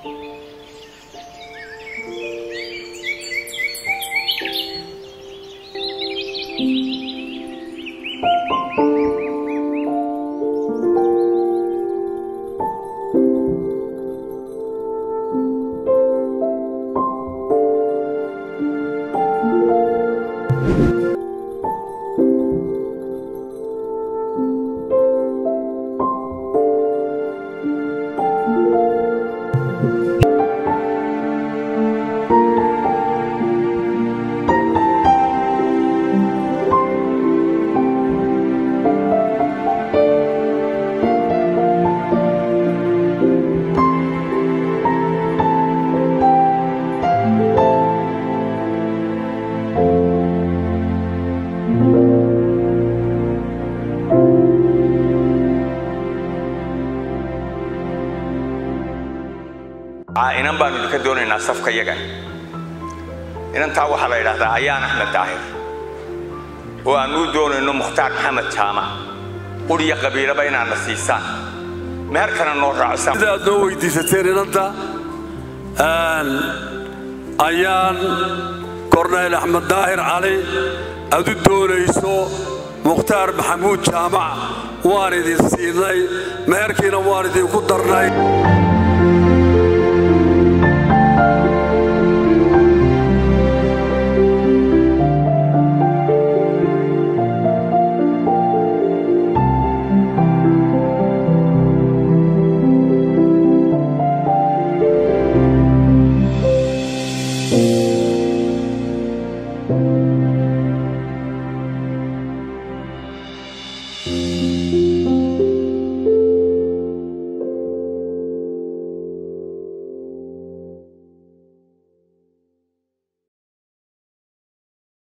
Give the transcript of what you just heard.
inan baanu idinka doonaynaa safka yagan inantaa waxaa la yidhaahdaa ayaan axmed daahir oo aanuu doonayno mukhtaar maxamed jaamac quriya qabiilaba inaadna siisaan meherkana noo raacsan sida aad noo weydiisateen inanta ayaan korneyl axmed daahir cali aad u doonayso mukhtaar maxamuud jaamac waan idin siinay meherkiina waan idinku darnay